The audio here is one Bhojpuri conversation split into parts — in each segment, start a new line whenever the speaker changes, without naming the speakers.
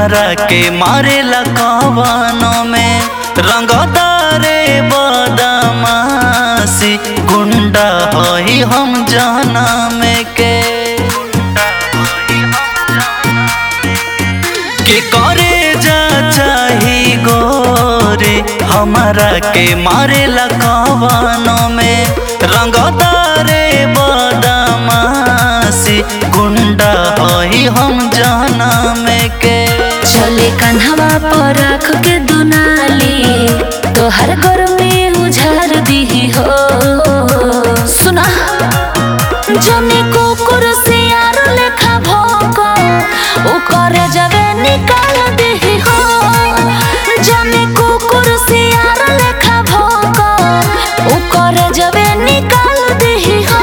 हमारा के मारेला कवनों में रंगदारे बदमाशी गुंडा हई हम जाना में के के करे जा चाही गोरे हमारा के मारेला कवनों में रंगदारे बदमाशी गुंडा हई हम जाना में के
चले कन्हवा पर रख के दुनाली तोहर घर में उझार दी हो सुना जने कुकुर से यार लेखा भोको उ करे जवे निकाल दी हो जने कुकुर से यार लेखा भोको उ करे जवे निकाल दी हो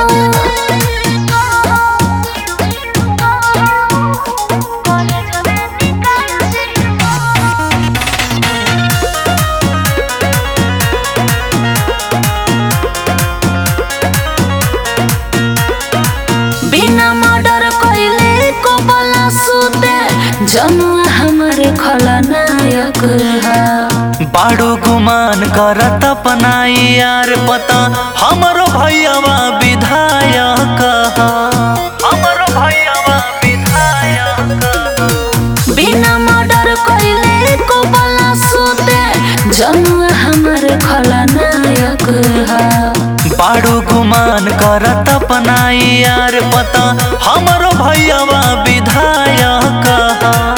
बिना मर्डर कइले को बला सुते जनुआ हमारे खलनायक हा
बाड़ू गुमान करत अपनाई यार पता हमरो भैयावा विधायक ह। हमरो भैयावा विधायक ह।
बिना मर्डर कइले को बला सुते जनुआ हमारे खलनायक हा
बाड़ू गुमान करत अपनाई यार पता हमरो भैयावा विधायक ह।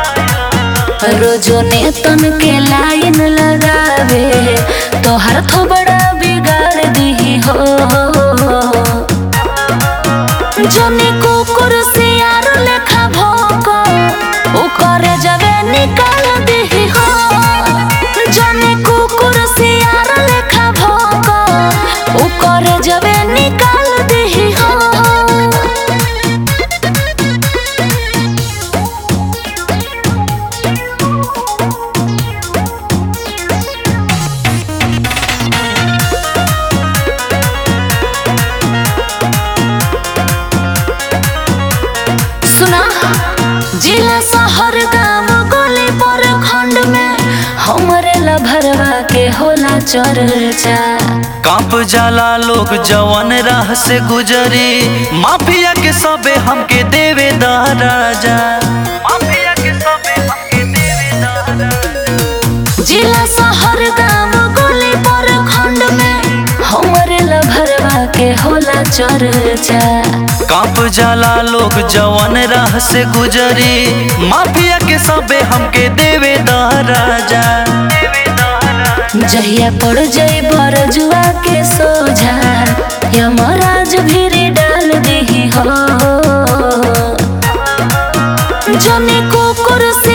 रोजो ने तन के लाइन लगावे तोहर थोबड़ा बिगाड़ दी हो जने कुकुर से यार लेखा भोको उ करे जवे निकाल दी हो जने कुकुर से यार लेखा भोको उ करे जवे निकाल दी हो सुना जिला शहर गांव गली पर खंड में हमरे लभरवा के होला चर्चा
कांप जाला लोग जवन राह से गुजरी माफिया के सबे हमके देवे दा राजा माफिया के सबे हमके देवे दा राजा
जिला शहर गांव गली पर खंड में हमरे लभरवा के होला चर्चा
कांप जाला लोग जवन राह से गुजरी माफिया के सबे हमके देवे दा राजा
जहिया पड़ जाई बरजुआ के सोझा यमराज भी डाल दी हो जने कुकुर से